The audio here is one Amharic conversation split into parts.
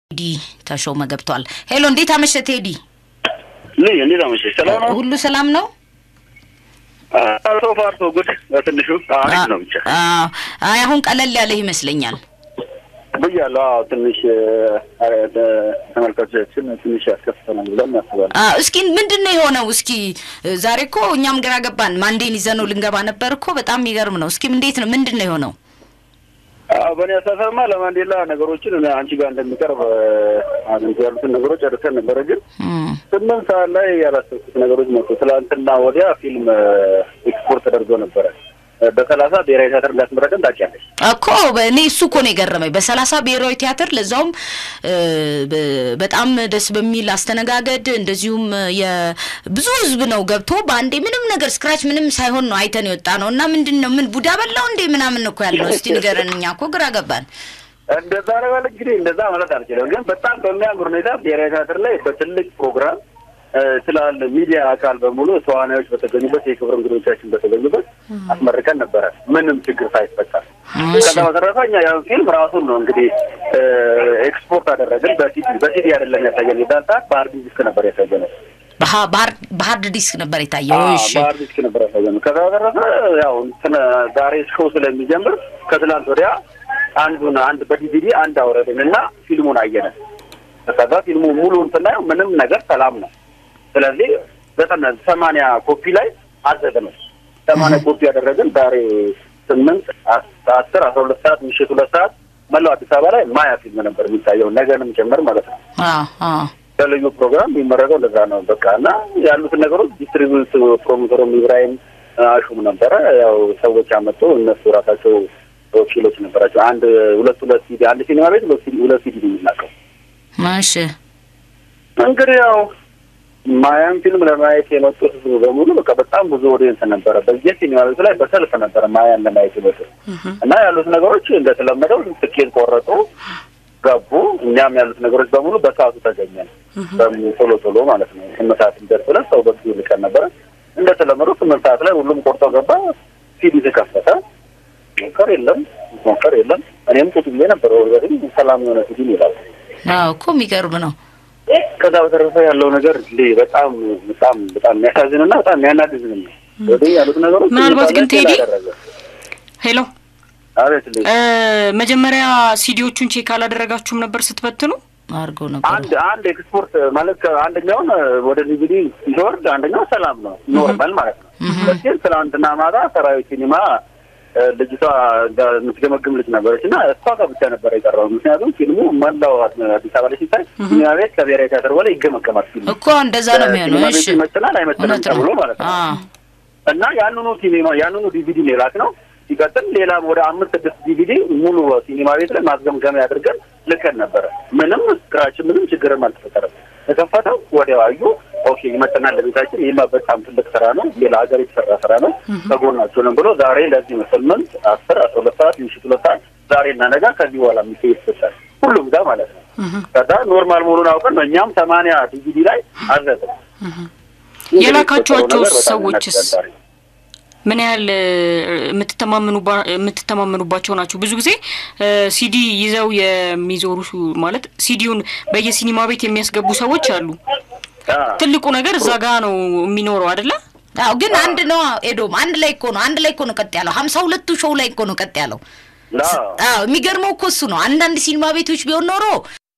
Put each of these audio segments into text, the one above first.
ቴዲ ተሾመ ገብቷል። ሄሎ፣ እንዴት አመሸ ቴዲ? ልይ እንዴት አመሸሽ? ሰላም ነው? ሁሉ ሰላም ነው? ሶ ፋር ሶ ጉድ። በትንሹ አሪፍ ነው ብቻ አይ አሁን ቀለል ያለህ ይመስለኛል ብያለሁ። አዎ ትንሽ ተመልካቾቻችን ትንሽ ያስከፍተናል ብለን እናስባለን። እስኪ ምንድን ነው የሆነው? እስኪ ዛሬ እኮ እኛም ግራ ገባን። ማንዴን ይዘነው ልንገባ ነበር እኮ በጣም የሚገርም ነው። እስኪ እንዴት ነው ምንድን ነው የሆነው? በእኔ አስተሳሰብማ ለማንዴላ ነገሮችን አንቺ ጋር እንደሚቀርብ አግኝቶ ያሉትን ነገሮች ጨርሰን ነበረ። ግን ስምንት ሰዓት ላይ ያላሰብኩት ነገሮች መጡ። ትላንትና ወዲያ ፊልም ኤክስፖርት ተደርጎ ነበረ በሰላሳ ብሔራዊ ቲያትር እንዳስመረቀን ታውቂያለሽ እኮ እኔ እሱ እኮ ነው የገረመኝ። በሰላሳ ብሔራዊ ቲያትር ለዛውም በጣም ደስ በሚል አስተነጋገድ እንደዚሁም የብዙ ሕዝብ ነው ገብቶ በአንዴ ምንም ነገር ስክራች ምንም ሳይሆን ነው አይተን የወጣ ነው። እና ምንድን ነው ምን ቡዳ በላው እንዴ ምናምን እኮ ያልነው። እስቲ ንገረን። እኛ እኮ ግራ ገባን። እንደዛ ነው ማለት እንግዲህ እንደዛ ማለት አልችልም፣ ግን በጣም በሚያምር ሁኔታ ብሔራዊ ቲያትር ላይ በትልቅ ፕሮግራም ስላለ ሚዲያ አካል በሙሉ ተዋናዮች በተገኙበት የክብር እንግዶቻችን በተገኙበት አስመርቀን ነበረ፣ ምንም ችግር ሳይፈጠር። ከዛ በተረፈ እኛ ያን ፊልም ራሱን ነው እንግዲህ ኤክስፖርት አደረግን። በሲዲ በሲዲ አይደለም ያሳየን፣ የዛን ሰዓት በሀርድ ዲስክ ነበር ያሳየነው። በሀርድ ዲስክ ነበር የታየው። እሺ በሀርድ ዲስክ ነበር ያሳየነው። ከዛ በተረፈ ያው ዛሬ ሾው ስለሚጀምር ከትላንት ወዲያ አንዱን አንድ በዲቪዲ አንድ አውረድን እና ፊልሙን አየነ። ከዛ ፊልሙ ሙሉን ስናየው ምንም ነገር ሰላም ነው። ስለዚህ ዘጠና ሰማንያ ኮፒ ላይ አዘግነው ሰማንያ ኮፒ ያደረግን ዛሬ ስምንት አስር አስራ ሁለት ሰዓት ምሽት ሁለት ሰዓት መላው አዲስ አበባ ላይ ማያ ፊልም ነበር የሚታየው ነገንም ጭምር ማለት ነው። በልዩ ፕሮግራም የሚመረቀው እንደዛ ነው። በቃ እና ያሉትን ነገሮች ዲስትሪቢዩት ፕሮሞተሩም ኢብራሂም አሹም ነበረ። ያው ሰዎች አመጡ። እነሱ ራሳቸው ወኪሎች ነበራቸው። አንድ ሁለት ሁለት ሲዲ አንድ ሲኒማ ቤት ሁለት ሲዲ የሚላቀው እሺ እንግዲህ ያው ማያን ፊልም ለማየት የመጡት ህዝቡ በሙሉ በቃ በጣም ብዙ ኦዲየንስ ነበረ። በዚህ ሲኒማ ቤቱ ላይ በሰልፍ ነበረ ማያን ለማየት የመጡ እና ያሉት ነገሮች እንደተለመደው ትኬት ቆረጡ፣ ገቡ። እኛም ያሉት ነገሮች በሙሉ በሰዓቱ ተገኘን፣ ቶሎ ቶሎ ማለት ነው። ስምንት ሰዓት እንደርስ ብለን ሰው በጊዜ ልቀን ነበረ። እንደተለመደው ስምንት ሰዓት ላይ ሁሉም ቆርጦ ገባ። ሲዲ ተከፈተ። ሞከር የለም ሞከር የለም። እኔም ቁጭ ብዬ ነበረ። ወገድ ሰላም የሆነ ሲዲ ይላል እኮ የሚገርም ነው። ከዛ በተረፈ ያለው ነገር በጣም በጣም በጣም የሚያሳዝንና በጣም የሚያናድድ ነው። ወደ ያሉት ነገሮች ምናልባት ግን ቴዲ ሄሎ፣ አቤት መጀመሪያ ሲዲዎቹን ቼክ አላደረጋችሁም ነበር ስትበትኑ? አድርገው ነበር። አንድ አንድ ኤክስፖርት ማለት አንደኛውን ወደ ዲቪዲ ሲወርድ አንደኛው ሰላም ነው ኖርማል ማለት ነው። ግን ትናንትና ማታ ሰራዊት ሲኒማ ልጅቷ የምትገመግም ልጅ ነበረች እና እሷ ጋር ብቻ ነበረ የቀረው። ምክንያቱም ፊልሙ መላው አዲስ አበባ ላይ ሲታይ ሲኒማ ቤት ከብሔራዊ ቲያትር በላይ ይገመገማል። ፊልሙ እኮ እንደዛ ነው የሚሆነው። ሲኒማ እሺ ቤት ይመጥናል አይመጥንም ተብሎ ማለት ነው። እና ያንኑ ሲኒማ ያንኑ ዲቪዲ ሌላት ነው ሲቀጥል ሌላም ወደ አምስት ስድስት ዲቪዲ ሙሉ ሲኒማ ቤት ላይ ማስገምገሚያ አድርገን ልከን ነበረ። ምንም ስክራች ምንም ችግርም አልተፈጠረም። ተከፈተው ወዲያው አዩ። ኦኬ ይመጥናል ለቤታችን፣ ይህማ በጣም ትልቅ ስራ ነው፣ ሌላ ሀገር የተሰራ ስራ ነው፣ ከጎናቸውንም ብሎ ዛሬ ለዚህ ስምንት አስር አስራ ሁለት ሰዓት ምሽት ሁለት ሰዓት ዛሬ እና ነገ ከዚህ በኋላ የሚገኝ ይሰጣል ሁሉም ጋር ማለት ነው። ከዛ ኖርማል መሆኑን አውቀን ነው እኛም ሰማንያ ዲቪዲ ላይ አዘጥን። የላካችኋቸው ሰዎችስ ምን ያህል የምትተማመኑባቸው ናቸው? ብዙ ጊዜ ሲዲ ይዘው የሚዞሩ ማለት ሲዲውን በየሲኒማ ቤት የሚያስገቡ ሰዎች አሉ። ትልቁ ነገር እዛ ጋ ነው የሚኖረው አይደለ? አዎ፣ ግን አንድ ነው ኤዶም፣ አንድ ላይ እኮ ነው አንድ ላይ እኮ ነው ቀጥ ያለው። ሀምሳ ሁለቱ ሾው ላይ እኮ ነው ቀጥ ያለው። አዎ፣ የሚገርመው እኮ እሱ ነው። አንዳንድ ሲኒማ ቤቶች ቢሆን ኖሮ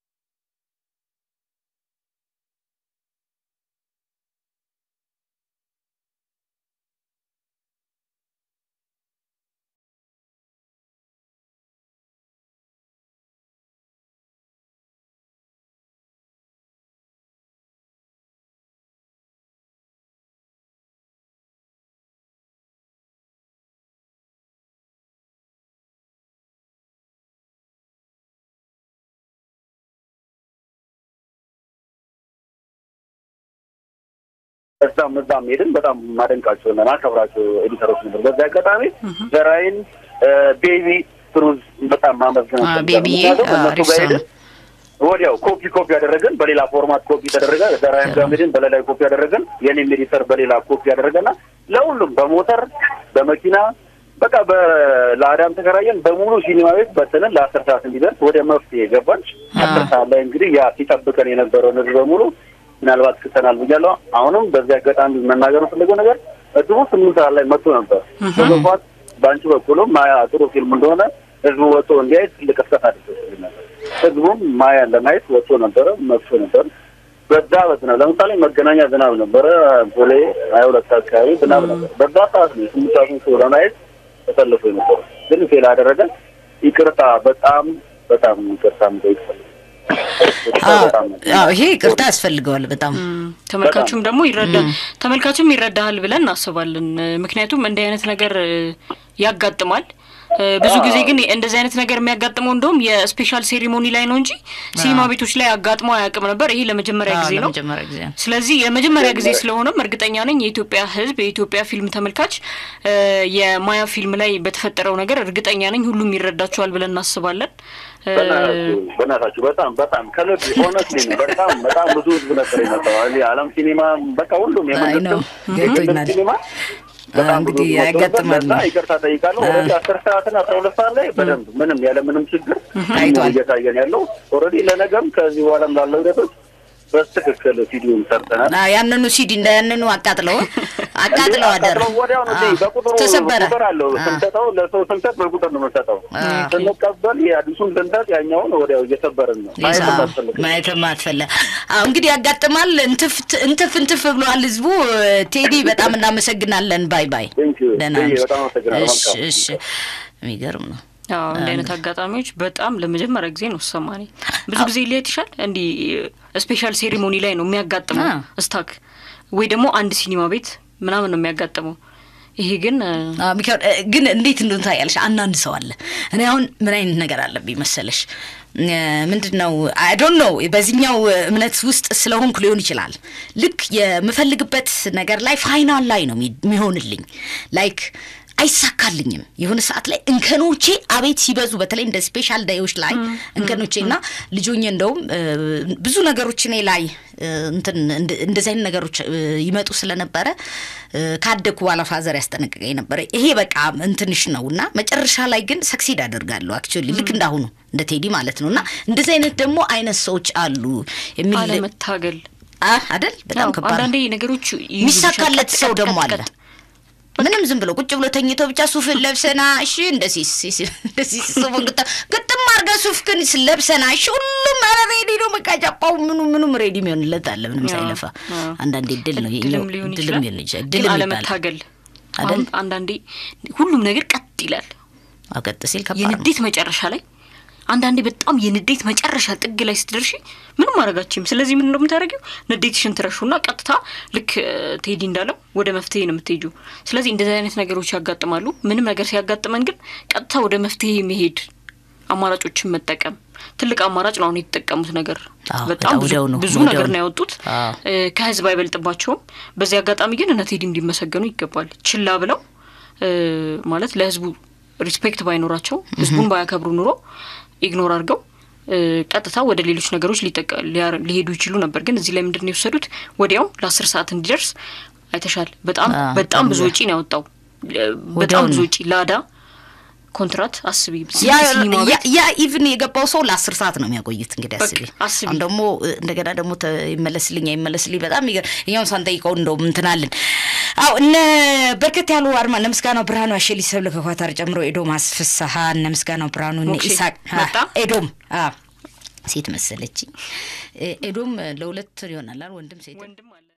እዛም እዛም ሄድን። በጣም ማደንቃቸው እና ማከብራቸው ኤዲተሮች ነበር። በዚህ አጋጣሚ ዘራይን ቤቢ ትሩዝ በጣም ማመስገን ቤቢዬ አሪፍ ሰው ነው። ወዲያው ኮፒ ኮፒ ያደረገን በሌላ ፎርማት ኮፒ ተደረገ። ዘራይን ጋሜድን በሌላ ኮፒ ያደረገን፣ የኔም ኤዲተር በሌላ ኮፒ ያደረገና ለሁሉም በሞተር በመኪና በቃ ለአዳም ተከራየን በሙሉ ሲኒማ ቤት በትንን ለአስር ሰዓት እንዲደርስ ወደ መፍትሄ ገባን። አስር ሰዓት ላይ እንግዲህ ያ ሲጠብቀን የነበረው ህዝብ በሙሉ ምናልባት ክተናል ብያለሁ። አሁንም በዚህ አጋጣሚ መናገር የምፈልገው ነገር እድቡ ስምንት ሰዓት ላይ መጥቶ ነበር። በመግባት በአንቺ በኩልም ማያ ጥሩ ፊልም እንደሆነ ህዝቡ ወጥቶ እንዲያይ ትልቅ እስከት አድርገውልኝ ነበር። ህዝቡም ማያን ለማየት ወጥቶ ነበረ፣ መጥቶ ነበር። በዛ በዝናብ ለምሳሌ መገናኛ ዝናብ ነበረ፣ ቦሌ ሀያ ሁለት አካባቢ ዝናብ ነበር። በዛ ሰዓት ነው ስምንት ሰዓቱን ሰው ለማየት ተሰልፎ የነበረ ግን ፌል አደረገ። ይቅርታ በጣም በጣም ይቅርታ ምጠይቅ ይሄ ይቅርታ ያስፈልገዋል በጣም ተመልካቹም ደግሞ ይረዳል ተመልካቹም ይረዳሃል ብለን እናስባለን። ምክንያቱም እንዲህ አይነት ነገር ያጋጥማል። ብዙ ጊዜ ግን እንደዚህ አይነት ነገር የሚያጋጥመው እንደውም የስፔሻል ሴሪሞኒ ላይ ነው እንጂ ሲኒማ ቤቶች ላይ አጋጥሞ አያውቅም ነበር። ይሄ ለመጀመሪያ ጊዜ ነው። ስለዚህ የመጀመሪያ ጊዜ ስለሆነም እርግጠኛ ነኝ የኢትዮጵያ ሕዝብ የኢትዮጵያ ፊልም ተመልካች የማያ ፊልም ላይ በተፈጠረው ነገር እርግጠኛ ነኝ ሁሉም ይረዳቸዋል ብለን እናስባለን። በእናታችሁ በጣም በጣም ከልብ ሆነት በጣም በጣም ብዙ ህዝብ ነበር የመጣው አለም ሲኒማ በቃ ሁሉም የመንግስት ሲኒማ እንግዲህ ያጋጥማል። ይቅርታ ጠይቃለሁ። ኦልሬዲ አስር ሰዓትና አስራ ሁለት ሰዓት ላይ በደንብ ምንም ያለ ምንም ችግር ታይቷል እየታየን ያለው ኦልሬዲ ለነገም ከዚህ በኋላም ላለው ሂደቶች በትክክል ሲዲውን ሰርተናል። ያንኑ ሲዲ እንደ ያንኑ አቃጥለው አቃጥለው አደረ ወዲያው ነው በቁጥሩ ተሰበረ። ቁጥር አለው ስንሰጠው ለሰው ስንሰጥ በቁጥር ነው የምንሰጠው። ስንቀበል የአዲሱን ስንሰጥ ያኛውን ወዲያው እየሰበርን ነው ማየትም አትፈለ አሁ እንግዲህ ያጋጥማል። እንትፍ እንትፍ እንትፍ ብለዋል ህዝቡ። ቴዲ በጣም እናመሰግናለን። ባይ ባይ። ደህና በጣም አመሰግናለሁ። እሺ እሺ። የሚገርም ነው። አዎ እንዲህ አይነት አጋጣሚዎች በጣም ለመጀመሪያ ጊዜ ነው ሰማኔ። ብዙ ጊዜ ሊያት ይሻል እንዲህ ስፔሻል ሴሪሞኒ ላይ ነው የሚያጋጥመው ስታክ ወይ ደግሞ አንድ ሲኒማ ቤት ምናምን ነው የሚያጋጥመው። ይሄ ግን ግን እንዴት እንደሆነ ታያለሽ። አንዳንድ ሰው አለ። እኔ አሁን ምን አይነት ነገር አለብኝ መሰለሽ? ምንድን ነው አይ ዶንት ኖ በዚህኛው እምነት ውስጥ ስለሆንኩ ሊሆን ይችላል። ልክ የምፈልግበት ነገር ላይ ፋይናል ላይ ነው የሚሆንልኝ ላይክ አይሳካልኝም። የሆነ ሰዓት ላይ እንከኖቼ አቤት ሲበዙ፣ በተለይ እንደ ስፔሻል ዳዮች ላይ እንከኖቼ እና ልጆኜ እንደውም ብዙ ነገሮች እኔ ላይ እንትን እንደዚህ አይነት ነገሮች ይመጡ ስለነበረ ካደግኩ በኋላ ፋዘር ያስጠነቅቀኝ ነበረ። ይሄ በቃ እንትንሽ ነው እና መጨረሻ ላይ ግን ሰክሲድ አደርጋለሁ አክቹዋሊ ልክ እንዳሁኑ እንደ ቴዲ ማለት ነው እና እንደዚህ አይነት ደግሞ አይነት ሰዎች አሉ የሚል አለመታገል አደል በጣም ከባድ አንዳንዴ ነገሮች የሚሳካለት ሰው ደግሞ አለ ምንም ዝም ብሎ ቁጭ ብሎ ተኝቶ ብቻ ሱፍን ለብሰና እሺ እንደዚህ እንደዚህ ሱፍን ግጥም ግጥም አድርገህ ሱፍ ግን ለብሰና እሺ ሁሉም ኧረ ሬዲ ነው በቃ ጫፓው ምኑ ምኑም ሬዲ የሚሆንለት አለ ምንም ሳይለፋ። አንዳንዴ ድል ነው ድልም ሊሆን ይችላል። ግን አለመታገል አንዳንዴ ሁሉም ነገር ቀጥ ይላል። ቀጥ ሲል ከባድ ነው። የንዴት መጨረሻ ላይ አንዳንዴ በጣም የንዴት መጨረሻ ጥግ ላይ ስትደርሺ ምንም ማድረጋችም። ስለዚህ ምን ነው የምታደርጊው? ንዴትሽን ትረሹና ቀጥታ ልክ ቴዲ እንዳለው ወደ መፍትሄ ነው የምትሄጁ። ስለዚህ እንደዚህ አይነት ነገሮች ያጋጥማሉ። ምንም ነገር ሲያጋጥመን ግን ቀጥታ ወደ መፍትሄ መሄድ፣ አማራጮችን መጠቀም ትልቅ አማራጭ ነው አሁን የተጠቀሙት ነገር። በጣም ብዙ ነገር ነው ያወጡት። ከህዝብ አይበልጥባቸውም። በዚህ አጋጣሚ ግን እነ ቴዲ እንዲመሰገኑ ይገባል። ችላ ብለው ማለት ለህዝቡ ሪስፔክት ባይኖራቸው ህዝቡን ባያከብሩ ኑሮ ኢግኖር አድርገው ቀጥታ ወደ ሌሎች ነገሮች ሊሄዱ ይችሉ ነበር። ግን እዚህ ላይ ምንድን ነው የወሰዱት? ወዲያው ለአስር ሰዓት እንዲደርስ አይተሻል። በጣም በጣም ብዙ ወጪ ነው ያወጣው። በጣም ብዙ ወጪ ላዳ ኮንትራት አስቢ። ያ ኢቭን የገባው ሰው ለአስር ሰዓት ነው የሚያቆይት። እንግዲህ አስቢ አስቢ። አሁን ደግሞ እንደገና ደግሞ ይመለስልኝ አይመለስልኝ በጣም እኛውን ሳንጠይቀው እንደውም እንትናልን አው እነ በርከት ያሉ አድማ እነ ምስጋናው ብርሃኑ አሸሊ ሰብለ ከኳታር ጨምሮ ኤዶም አስፍስሀ እነ ምስጋናው ብርሃኑ እነ ኢሳቅ ኤዶም ሴት መሰለች ኤዶም ለሁለት ይሆናል ወንድም ሴት